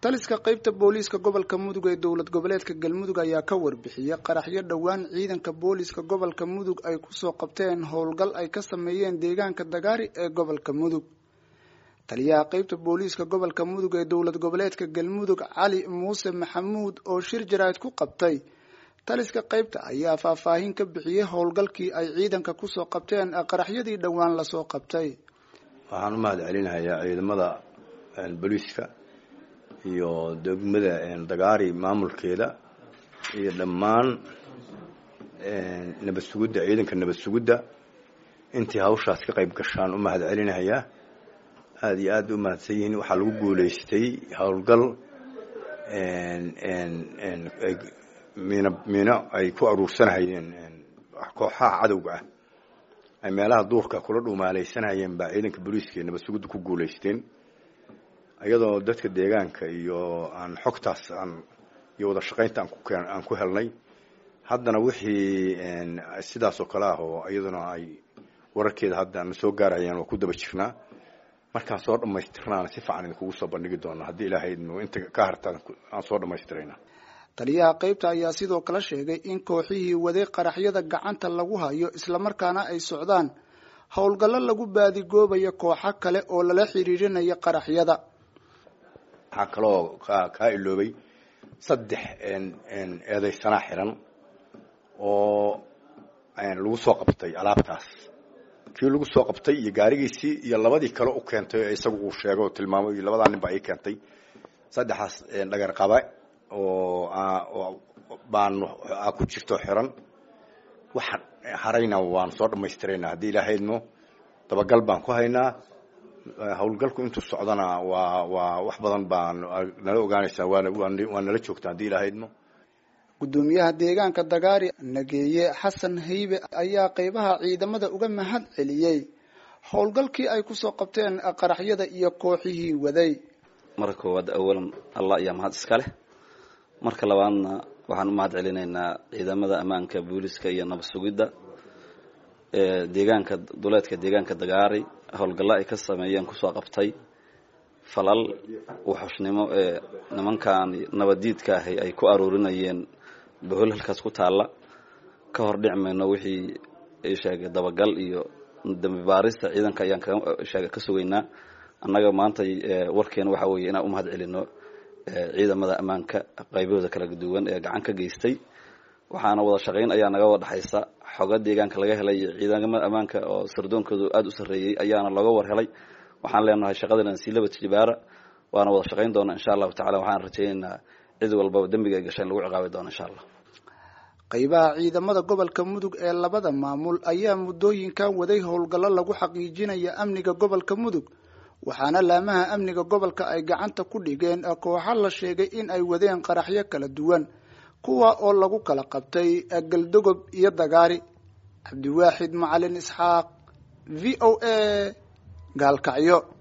taliska qaybta booliiska gobolka mudug ee dowlad goboleedka galmudug ayaa ka warbixiyey qaraxyo dhowaan ciidanka booliiska gobolka mudug ay kusoo qabteen howlgal ay ka sameeyeen deegaanka dagaari ee gobolka mudug taliyaha qaybta booliiska gobolka mudug ee dowlad goboleedka galmudug cali muuse maxamuud oo shir jaraa'id ku qabtay taliska qaybta ayaa faahfaahin ka bixiyey howlgalkii ay ciidanka kusoo qabteen qaraxyadii dhowaan lasoo qabtay waxaan u mahad celinayaa ciidamada booliiska iyo degmada dagaari maamulkeeda iyo dhammaan nabad sugidda ciidanka nabad sugidda intii hawshaas ka qayb gashaan u mahad celinayaa aada iyo aad u mahadsan yihiin waxaa lagu guulaystay howlgal miino miino ay ku aruursanahayeen kooxaha cadowga ah ay meelaha duurka kula dhumaalaysanayeen baa ciidanka booliiska iyo nabad sugidda ku guulaysteen iyadoo dadka deegaanka iyo aan xogtaas aan iyo wada shaqaynta aan ku keen aan ku helnay haddana wixii sidaas oo kale ah oo iyaduna ay wararkeeda hadda na soo gaarayaan waa ku daba jirnaa markaan soo dhamaystirnaana si fiican idinkugu soo bandhigi doona haddii ilaahay inta ka hartaan aan soo dhamaystirayna taliyaha qaybta ayaa sidoo kale sheegay in kooxihii waday qaraxyada gacanta lagu hayo islamarkaana ay socdaan howlgallo lagu baadigoobayo kooxo kale oo lala xiriirinayo qaraxyada waxaa kaloo kaa iloobay saddex eedaysanaa xiran oo lagu soo qabtay alaabtaas kii lagu soo qabtay iyo gaarigiisii iyo labadii kale u keentay isagu uu sheegay oo tilmaamay iyo labadaa nin baa ii keentay saddexaas dhagar qaba oo baan ku jirto xiran waxaan harayna waan soo dhamaystirayna haddii ilaahaydmo dabagal baan ku haynaa howlgalku intuu socdana waa waa wax badan baa nala ogaanaysaa waana waa nala joogtaa haddii ilaahaydmo guddoomiyaha deegaanka dagaari nageeye xasan haybe ayaa qeybaha ciidamada uga mahad celiyey howlgalkii ay kusoo qabteen qaraxyada iyo kooxihii waday marka koowaad awalan allah ayaa mahad iska leh marka labaadna waxaan u mahad celinaynaa ciidamada ammaanka booliska iyo nabad sugidda ee deegaanka duleedka deegaanka dagaari howlgallo ay ka sameeyeen kusoo qabtay falal wuxushnimo ee nimankan nabaddiidka ahi ay ku aroorinayeen bahol halkaas ku taalla ka hor dhic mayno wixii sheegay dabagal iyo dambi baarista ciidanka ayaan kasheega ka sugaynaa annaga maanta warkeena waxaa weeye inaan u mahad celino ciidamada ammaanka qaybahooda kala duwan ee gacan ka geystay waxaana wada shaqayn ayaa naga wada dhexaysa xoga deegaanka laga helay ciidamada ammaanka oo sardoonkoodu aada u sarreeyey ayaana looga war helay waxaan leenahay shaqadana sii laba tijibaara waana wada shaqayn doona insha allahu tacala waxaan rajaynaynaa cid walbaba dembiga ay gashay in lagu ciqaabi doono insha allah qaybaha ciidamada gobolka mudug ee labada maamul ayaa muddooyinkan waday howlgallo lagu xaqiijinaya amniga gobolka mudug waxaana laamaha amniga gobolka ay gacanta ku dhigeen kooxo la sheegay in ay wadeen qaraxyo kala duwan kuwa oo lagu kala qabtay galdogob iyo dagaari cabdiwaaxid macalin isxaaq v o a gaalkacyo